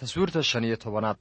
taswiirta shan iyo tobanaad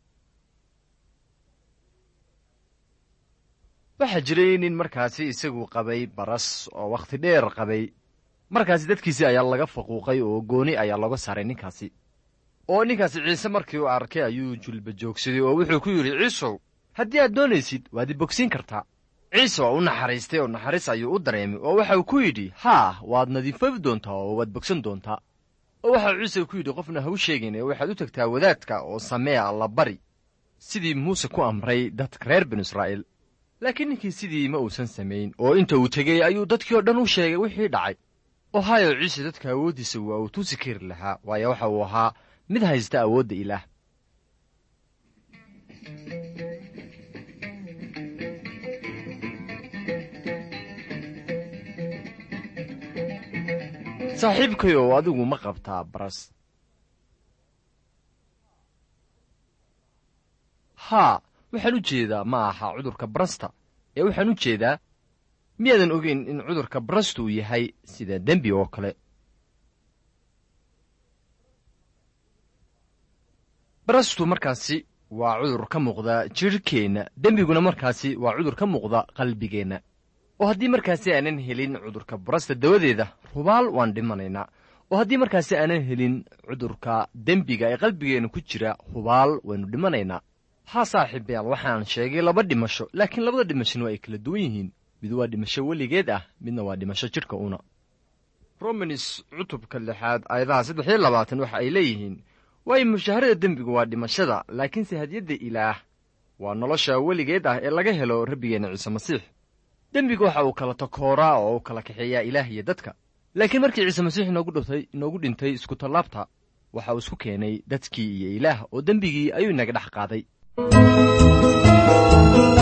waxaa jiray nin markaasi isagu qabay baras oo wakhti dheer qabay markaasi dadkiisii ayaa laga faquuqay oo gooni ayaa looga saaray ninkaasi oo ninkaasi ciise markii uu arkay ayuu julba joogsaday oo wuxuu ku yidhi ciisow haddii aad doonaysid waad i bogsiin kartaa ciise waa u naxariistay oo naxariis ayuu u dareemay oo waxa uu ku yidhi haa waad nadiifoobi doontaa oo waad bogsan doontaa oo waxa uu ciise ku yidhi qofna ha u sheegayn ee waxaad u tagtaa wadaadka oo samee alla bari sidii muuse ku amray dadka reer binu israa'iil laakiin ninkii sidii ma uusan samayn oo inta uu tegey ayuu dadkii oo dhan u sheegay wixii dhacay oo hayo ciise dadka awooddiisa waa uu tusi kari lahaa waayo waxa uu ahaa mid haysta awoodda ilaah saaxiibkayow adigu ma qabtaa baras haa waxaan u jeedaa ma aha cudurka barasta ee waxaan u jeedaa miyaadan ogeyn in cudurka barastu uu yahay sida dembi oo kale barastu markaasi waa cudur ka muuqda jidhkeenna dembiguna markaasi waa cudur ka muuqda qalbigeenna oo haddii markaasi aanan helin cudurka barasta dawadeeda rubaal waan dhimanaynaa oo haddii markaasi aanan helin cudurka dembiga ee qalbigeenna ku jira hubaal waynu dhimanaynaa haa saaxiibayaal waxaan sheegay laba dhimasho laakiin labada dhimashona waa ay kala duwan yihiin mid waa dhimasho weligeed ah midna waa dhimasho jidhka una romanis cutubka lixaad aayadaha saddex iyo labaatan waxa ay leeyihiin waayo mushaharada dembigu waa dhimashada laakiinse hadiyadda ilaah waa nolosha weligeed ah ee laga helo rabbigeenna ciise masiix dembiga waxa uu kala takooraa oo uu kala kaxeeyaa ilaah iyo dadka laakiin markii ciise masiix inoogu dhintay inoogu dhintay iskutallaabta waxa uu isku keenay dadkii iyo ilaah oo dembigii ayuu inaga dhex qaaday